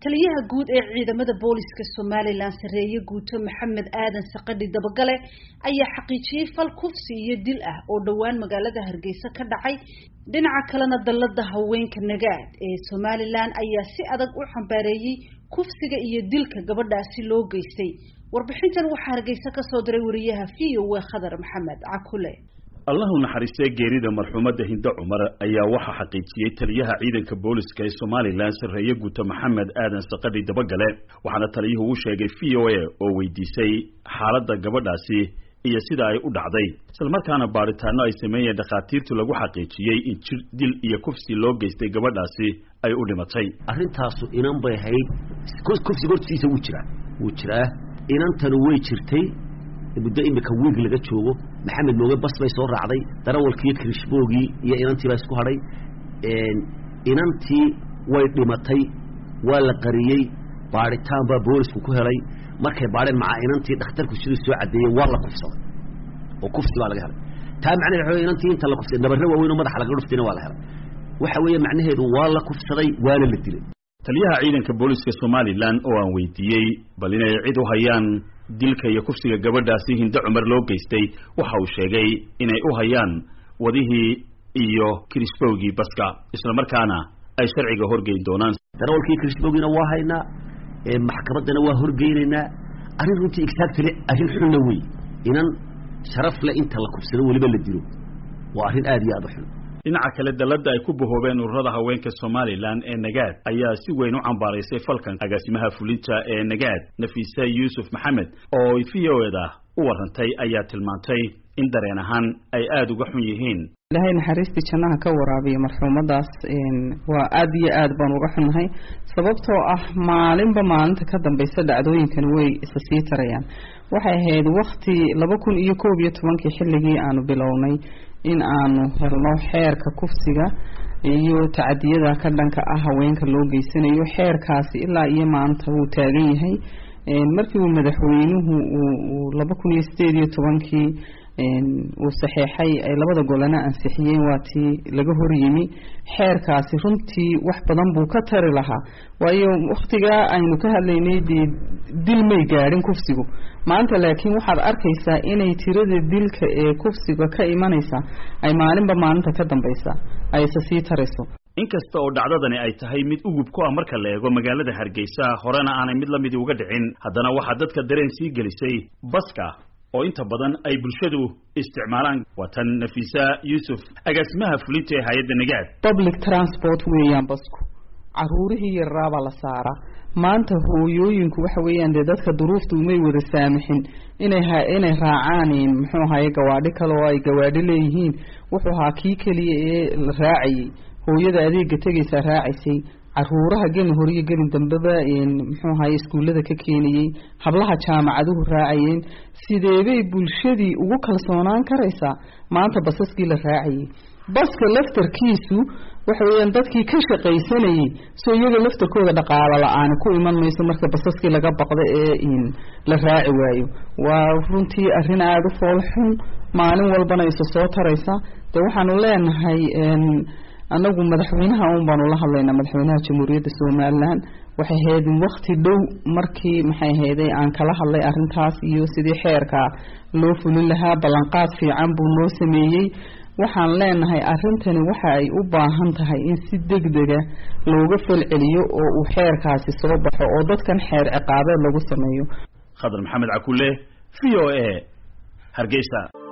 taliyaha guud ee ciidamada booliska somalilan sareeye guuto maxamed aadan saqadhi dabagale ayaa xaqiijiyey fal kufsi iyo dil ah oo dhowaan magaalada hargeysa ka dhacay dhinaca kalena dallada haweenka nagaad ee somalilan ayaa si adag u xambaareeyey kufsiga iyo dilka gabadhaasi loo geystay warbixintan waxaa hargeysa kasoo diray wariyaha v o w khadar maxamed cakule allahu naxariistee geerida marxuumadda hindo cumar ayaa waxaa xaqiijiyey taliyaha ciidanka booliska ee somalilan sarreeye guuto maxamed aadan saqadhi dabagale waxaana taliyuhu u sheegay v o a oo weydiisay xaaladda gabadhaasi iyo sida ay u dhacday islamarkaana baaritaano ay sameeyeen dhakhaatiirtu lagu xaqiijiyey in jir dil iyo kufsi loo geystay gabadhaasi ay u dhimatay arrintaasu inan bay ahayd kufsiga hortiisa wuu jiraa wuu jiraa inantanu way jirtay muddo imika wiig laga joogo maxamed mooge bas bay soo raacday darawalkiiyo krishboogii iyo inantii baa isku hadhay inantii way dhimatay waa la qariyey baadhitaan baa boolisku ku helay markay baadheen macaa inantii dhakhtarku siduu soo caddeeyey waa la kufsaday oo kufsi baa laga helay taa macnaheed waxa inantii inta la kufsaday nabarre waaweyn oo madaxa laga dhuftayna waa la helay waxa weeye macnaheedu waa la kufsaday waana la dilay taliyaha ciidanka booliska somalilan oo aan weydiiyey bal inay cid u hayaan dilka iyo kufsiga gabadhaasi hindo cumar loo geystay waxa uu sheegay inay u hayaan wadihii iyo krishbowgii baska islamarkaana ay sharciga horgeyn doonaan darawalkii krishbowgiina waa haynaa maxkamaddana waa horgeynaynaa arrin runtii exactly arrin xunna wey inan sharaf le inta la kufsado weliba la dilo waa arrin aada iyo aada u xun dhinaca kale dalladda ay ku bahoobeen ururada haweenka somalilan ee nagaad ayaa si weyn u cambaaraysay falkan agaasimaha fulinta ee nagaad nafiise yuusuf maxamed oo v o eda u warantay ayaa tilmaantay in dareen ahaan ay aada uga xun yihiin ilaahay naxariistii jannaha ka waraabiya marxuumadaas waa aada iyo aad baan uga xunnahay sababtoo ah maalinba maalinta ka dambaysa dhacdooyinkani way isa sii tarayaan waxay ahayd wakti laba kun iyo koob iyo tobankii xilligii aanu bilownay in aanu helno xeerka kufsiga iyo tacadiyada ka dhanka ah haweenka loo geysanayo xeerkaasi ilaa iyo maanta wuu taagan yahay markii uu madaxweynuhu uu laba kun iyo sideed iyo tobankii uu saxeexay ay labada golana ansixiyeen waa tii laga horyimi xeerkaasi runtii wax badan buu ka tari lahaa waayo wakhtigaa aynu ka hadlaynay dee dil may gaadhin kufsigu maanta laakiin waxaad arkaysaa inay tirada dilka ee kufsiga ka imanaysa ay maalinba maalinta ka dambaysa ay isa sii tarayso inkasta oo dhacdadani ay tahay mid ugub ku ah marka la eego magaalada hargeysa horena aanay mid lamidi uga dhicin haddana waxaa dadka dareen sii gelisay baska oo inta badan ay bulshadu isticmaalaan waa tan nafiisa yuusuf agaasimaha fulinta ee hay-adda nagaad public transport weeyaan basku caruurihii yarraabaa la saaraa maanta hooyooyinku waxa weeyaan dee dadka duruufta umay wada saamixin inay ha inay raacaan muxuu ahaye gawaadhi kale oo ay gawaadhi leeyihiin wuxuu ahaa kii keliya ee la raacayay hooyada adeega tegaysaa raacaysay caruuraha gelin horiyo gelin dambeba muxuu ahaye iskuullada ka keenayey hablaha jaamacaduhu raacayeen sideebay bulshadii ugu kalsoonaan karaysaa maanta basaskii la raacayay baska laftarkiisu waxa weeyaan dadkii ka shaqaysanayay soo iyaga laftarkooda dhaqaalo la-aani ku iman mayso marka basaskii laga baqdo ee la raaci waayo waa runtii arrin aada u fool xun maalin walbana isa soo taraysa dee waxaanu leenahay anagu madaxweynaha un baanu la hadlaynaa madaxweynaha jamhuuriyadda somalilan waxay ahayd wakti dhow markii maxay ahayday aan kala hadlay arrintaas iyo sidii xeerka loo fulin lahaa ballanqaad fiican buu noo sameeyey waxaan leenahay arrintani waxa ay u baahan tahay in si degdega looga falceliyo oo uu xeerkaasi soo baxo oo dadkan xeer ciqaabeed lagu sameeyo khadar maxamed cakule v o a hargeysa